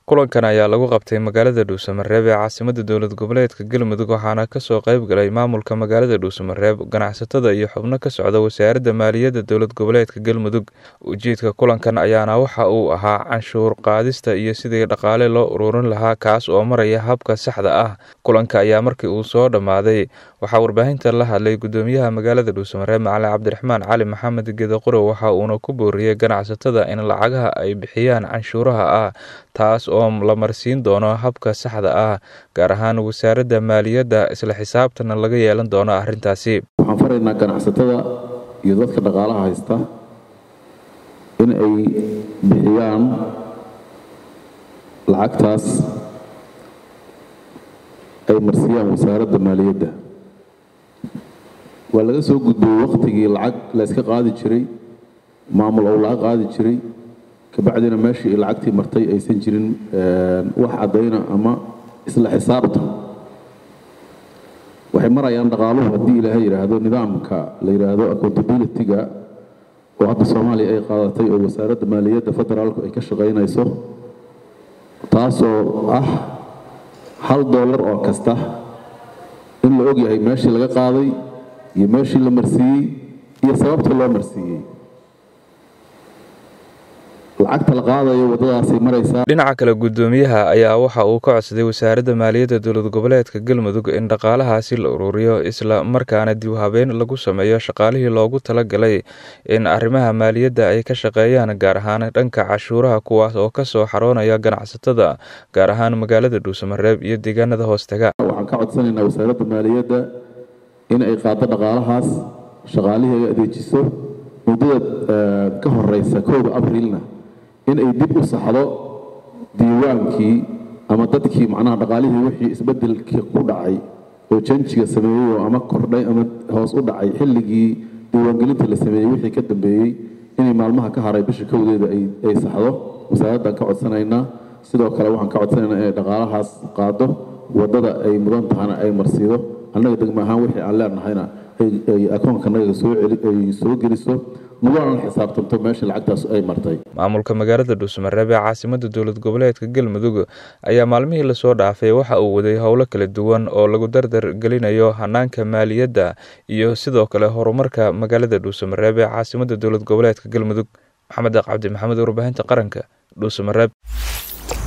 kulankan ayaa lagu qabtay magaalada dhuusamareeb ee caasimada dowlad goboleedka galmudug waxaana kasoo qayb galay maamulka magaalada dhuusamareeb ganacsatada iyo xubno ka socda wasaaradda maaliyadda dowlad goboleedka galmudug ujeedka kulankan ayaana waxa uu ahaa canshuur qaadista iyo sidii dhaqaale loo ururin lahaa kaas oo maraya habka saxda ah kulanka ayaa markii uu soo dhammaaday waxaa warbaahinta la hadlay gudoomiyaha magaalada dhuusamareeb macalin cabdiraxmaan cali maxamed geedaquro waxa uuna ku booriyey ganacsatada in lacagaha ay bixiyaan canshuuraha ah taas oo la marsiin doono habka saxda ah gaar ahaan wasaaradda maaliyadda isla xisaabtana laga yeelan doono arrintaasi waxaan faraynaa ganacsatada iyo dadka dhaqaalaha haysta in ay bixiyaan lacagtaas ay marsiyaan wasaaradda maaliyadda waa laga soo gudbiyey wakhtigii lacag la yska qaadi jiray maamul ou laga qaadi jiray kabacdina meeshii lacagtii martay aysan jirin wax caddayna ama isla xisaabta waxay marayaan dhaqaaluhu haddii ilaahay yidhaahdo nidaamka la yidhaahdo accountability-ga oo hadda soomaaliya ay qaadatay oo wasaaradda maaliyadda federaalku ay ka shaqaynayso taasoo ah hal dollar oo kasta in la og yahay meeshii laga qaaday iyo meeshii la marsiiyey iyo sababta loo marsiiyey lacagta la qaadayo waddadaasay maraysaa dhinaca kale guddoomiyaha ayaa waxa uu ka codsaday wasaaradda maaliyadda dowlad goboleedka galmudug in dhaqaalahaasi la ururiyo isla markaana dib habeyn lagu sameeyo shaqaalihii loogu talagalay in arrimaha maaliyadda ay ka shaqeeyaan gaar ahaan dhanka cashuuraha kuwaas oo kasoo xaroonaya ganacsatada gaar ahaan magaalada dhuusamareeb iyo deegaanada hoostaga waxaan ka codsanaynaa wasaaradda maaliyadda in ay qaado dhaqaalahaas shaqaalihii ay adeejiso muddada ka horeysa kooda abrilna in ay dib u saxdo diiwaankii ama dadkii macnaha dhaqaalihii wixii isbeddelkii ku dhacay oo janjiga sameeyey oo ama kordhay ama hoos u dhacay xilligii diiwaangelinta la sameeyey wixii ka dambeeyey inay maalmaha ka haray bisha kowdeeda ay saxdo wasaaraddan ka codsanaynaa sidoo kale waxaan ka codsanaynaa inay dhaqaalahaas qaado waddada ay mudan tahana ay marsiido annaga degmo ahaan wixii aan leenahayna ay akoonkanaga sooay soo geliso naguna xisaabtanto meesha lacagtaas ay martay maamulka magaalada dhuusamareeb ee caasimada dowlad goboleedka galmudug ayaa maalmihii lasoo dhaafay waxa uu waday howlo kala duwan oo lagu dardar gelinayo hanaanka maaliyadda iyo sidoo kale horumarka magaalada dhuusamareeb ee caasimada dowlad goboleedka galmudug maxamed cabdi maxamed warbaahinta qaranka dhuusamareeb